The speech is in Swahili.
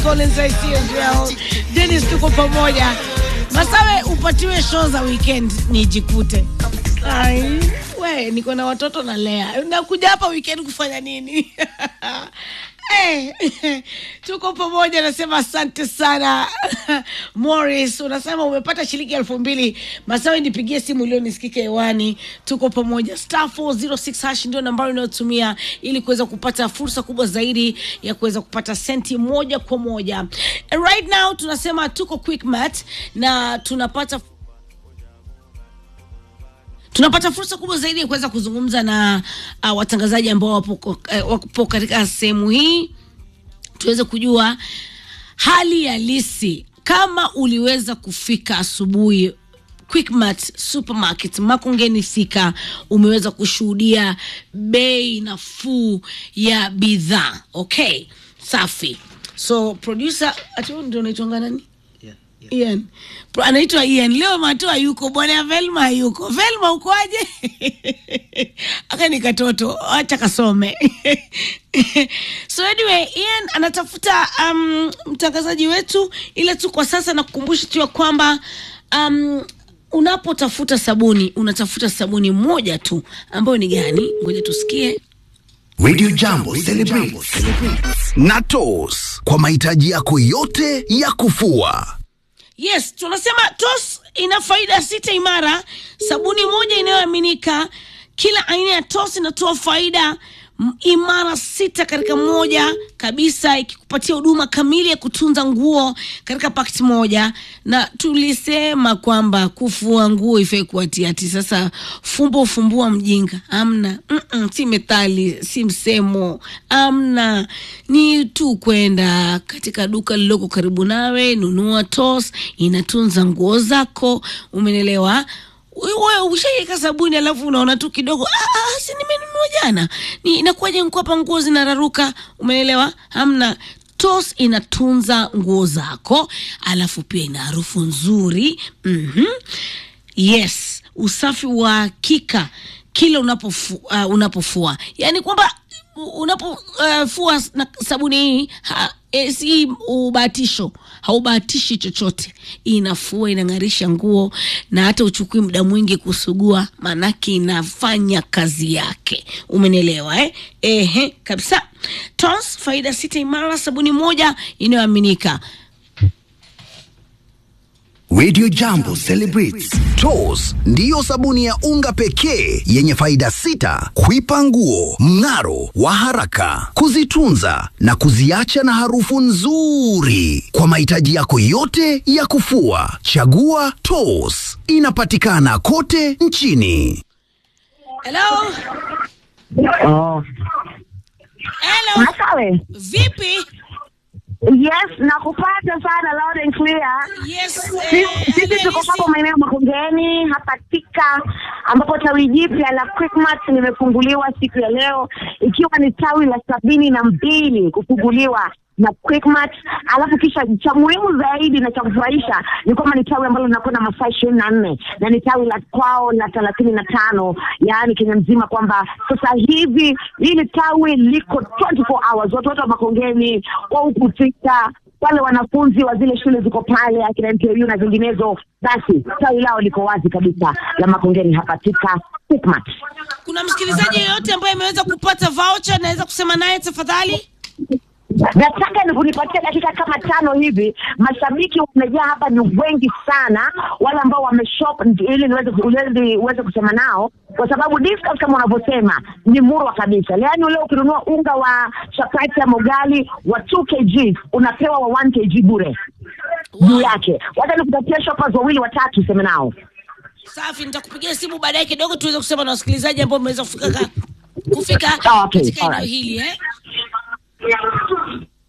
Collins ICL Dennis, tuko pamoja. Masawe, upatiwe show za weekend nijikute. Ai, we niko na watoto na lea, nakuja hapa weekend kufanya nini? Eh, tuko pamoja, nasema asante sana Morris, unasema umepata shilingi elfu mbili. Masawe, nipigie simu leo nisikike hewani. Tuko pamoja, star 406 hash ndio nambari unayotumia ili kuweza kupata fursa kubwa zaidi ya kuweza kupata senti moja kwa moja. And right now tunasema tuko Quickmart na tunapata tunapata fursa kubwa zaidi ya kuweza kuzungumza na uh, watangazaji ambao wapo, uh, wapo katika sehemu hii tuweze kujua hali halisi kama uliweza kufika asubuhi Quickmart supermarket Makongeni fika, umeweza kushuhudia bei nafuu ya bidhaa. Okay, safi. So producer ati wewe ndio unaitwa nani? Ian. Pro- Anaitwa Ian. Leo Matoa yuko, bwana Velma yuko. Velma ukoaje? Aka ni katoto, acha kasome. so anyway, Ian anatafuta um, mtangazaji wetu, ila tu kwa sasa nakukumbusha tu ya kwamba um, unapotafuta sabuni unatafuta sabuni moja tu ambayo ni gani? Ngoja tusikie. Radio Jambo celebrates na Toss kwa mahitaji yako yote ya kufua. Yes, tunasema TOS ina faida sita imara, sabuni moja inayoaminika. Kila aina ya TOS inatoa faida m- imara sita katika moja kabisa, ikikupatia huduma kamili ya kutunza nguo katika pakiti moja. Na tulisema kwamba kufua nguo ifai kuwatia ati sasa fumbo fumbua mjinga, amna Mm-mm, si methali, si msemo, amna, ni tu kwenda katika duka lililoko karibu nawe, nunua TOS, inatunza nguo zako, umenelewa? wewe ushaiweka sabuni alafu unaona tu kidogo ah, ah, si nimenunua jana ni inakuwaje hapa nguo zinararuka umeelewa hamna tos inatunza nguo zako alafu pia ina harufu nzuri mm-hmm. yes usafi wa hakika kila unapofu, uh, unapofua yaani kwamba unapofua uh, fua na sabuni hii ha, e, si ubahatisho haubahatishi chochote inafua inang'arisha nguo na hata uchukui muda mwingi kusugua maanake inafanya kazi yake umenielewa eh? Ehe, kabisa tons faida sita imara sabuni moja inayoaminika Radio Jambo celebrates Toss ndiyo sabuni ya unga pekee yenye faida sita: kuipa nguo mng'aro wa haraka, kuzitunza na kuziacha na harufu nzuri. Kwa mahitaji yako yote ya kufua, chagua Toss. Inapatikana kote nchini. hello Oh. hello Masawe. vipi Yes, nakupata sana loud and clear. yes Sisi eh, sisi tuko Alhamisi. hapo maeneo ya Makongeni hapa Tika, ambapo tawi jipya la Quickmart limefunguliwa siku ya leo, ikiwa ni tawi la sabini na mbili kufunguliwa na Quickmart. Alafu kisha cha muhimu zaidi na cha kufurahisha ni kwamba ni tawi ambalo linakwenda masaa ishirini na nne na ni tawi la kwao la thelathini na tano yaani Kenya mzima, kwamba sasa hivi hili tawi liko 24 hours, watu wote wa Makongeni wa huku Tika wale wanafunzi wa zile shule ziko pale akina MTU na zinginezo, basi tawi lao liko wazi kabisa la Makongeni hapa Tika Quickmart. kuna msikilizaji yeyote ambaye ameweza kupata voucher naweza kusema naye tafadhali Nataka ni kunipatia dakika kama tano hivi. Mashabiki wamejaa hapa, ni wengi sana, wale ambao wameshop, ili niweze uweze uweze kusema nao, kwa sababu discount kama unavyosema ni murwa kabisa. Yaani leo ukinunua unga wa chapati ya mogali wa 2 kg unapewa wa 1 kg bure juu yake. Wacha nikupatia shoppers wawili watatu, sema nao. safi nitakupigia simu baadaye kidogo tuweze kusema na wasikilizaji ambao wameweza kufika ka- kufika Ah, okay, katika eneo alright. hili eh?